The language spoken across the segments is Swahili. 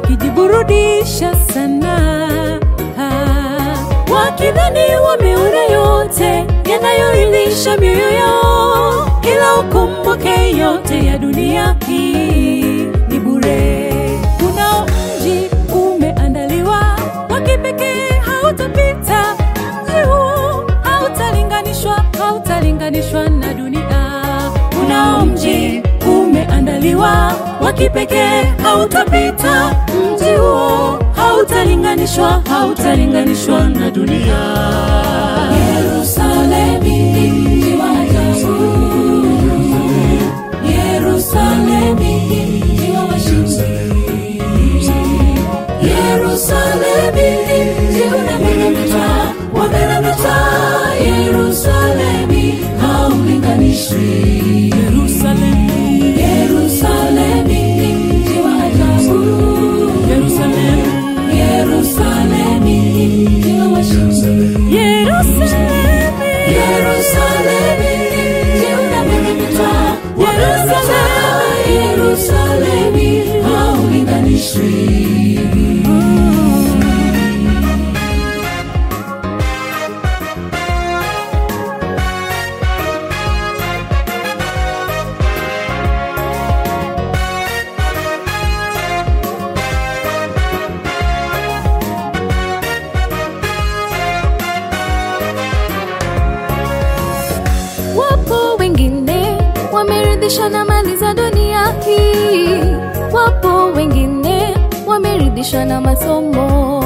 wakijiburudisha sana, wakidhani wameona yote yanayoilisha mioyo yao, ila ukumbuke yote ya dunia hii ni bure. Kuna mji umeandaliwa wa kipekee, hautapita mji huo, hautalinganishwa, hautalinganishwa na dunia. Kuna mji umeandaliwa wa kipekee, hautapita mji huo, hautalinganishwa, hautalinganishwa na dunia. Yerusalemi, mji wa ajabu. Yerusalemi, mji wa washindi. Yerusalemi, mji unameremeta, wameremeta. Yerusalemi, haulinganishwi. Yerusalemi, Yerusalemi, mji wa ajabu. Yerusalemi, Yerusalemi, mji wa washindi. Yerusalemi, Yerusalemi, mji unameremeta, wameremeta. Yerusalemi, haulinganishwi. Wapo wengine wameridhishwa na mali za dunia hii, wapo wengine wameridhishwa na masomo,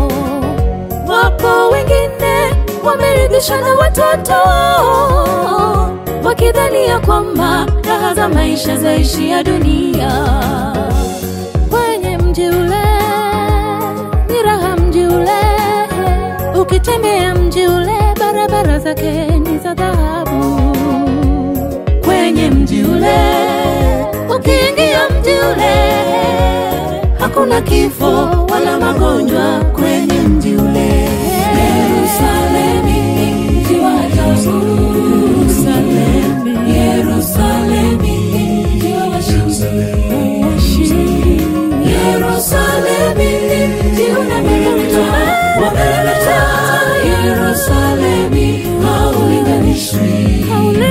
wapo wengine wameridhishwa na watoto, wakidhania kwamba raha za maisha zaishia dunia. Kwenye mji ule ni raha, mji ule ukitembea mji ule, barabara zake ni za dhahabu. Kwenye mji ule, ukiingia mji ule, hakuna kifo wala magonjwa kwenye mji ule. Yerusalemi, mji wa ajabu. Yerusalemi, Yerusalemi, mji wa washindi. Yerusalemi, mji unameremeta, wameremeta. Yerusalemi, haulinganishwi.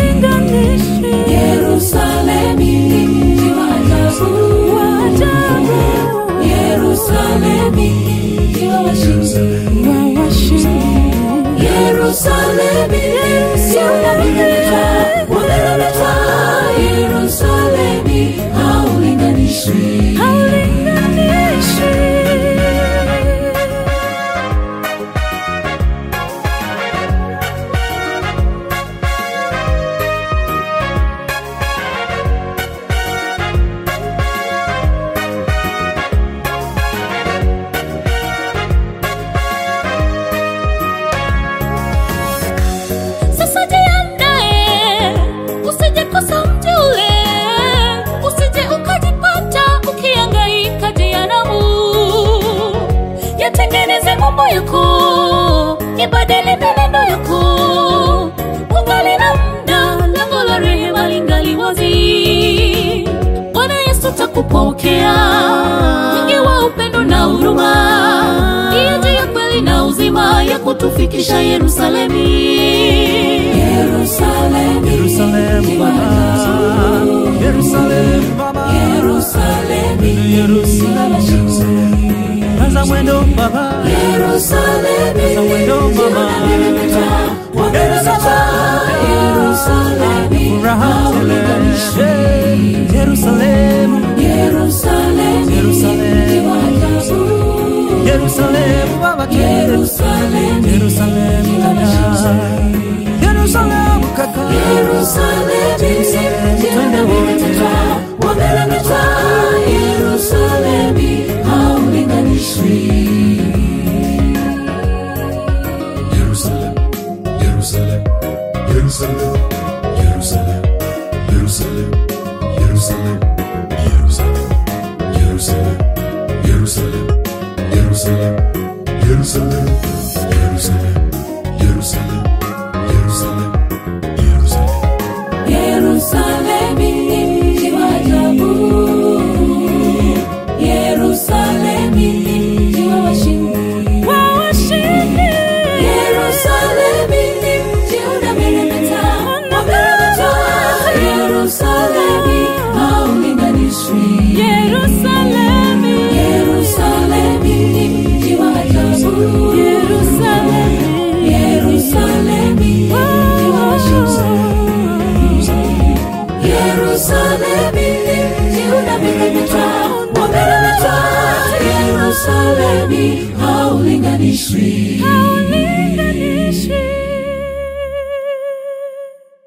Yerusalemi, mji wa ajabu. Yerusalemi, mji wa washindi. Yerusalemi, mji unameremeta, wameremeta. Yerusalemi, haulinganishwi. Sasa jiandae, usije kosa mji ule, usije ukajipata ukihangaika jehanamu. Yatengeneze mambo yako, ibadili mienendo yako, ungali na muda, lango la rehema lingali wazi. Bwana Yesu takupokea, mwingi wa upendo na huruma, ndiye njia, kweli na uzima ya kutufikisha Yerusalemi. Yerusalemi, Yerusalemu Baba, Yerusalemu Baba, Yerusalemi, Yerusalemu, kaza mwendo Baba, Yerusalemi, kaza mwendo Baba, Yerusalemi, furaha tele, Yerusalemu, Yerusalemi, Yerusalemu, Yerusalemu Baba, Yerusalemi, Yerusalemu dada, Yerusalemu kaka, Yerusalemi, twende wote, wameremeta. Yerusalemi, haulinganishwi. Jerusalem, Jerusalem, Jerusalem, Jerusalem, Jerusalem, Jerusalem, Jerusalem, Jerusalem, Jerusalem, Jerusalem, Jerusalem, Jerusalem, Jerusalem, Jerusalem, Jerusalem. Yerusalemi, mji wa ajabu. Yerusalemi, Yerusalemi haulinganishwi,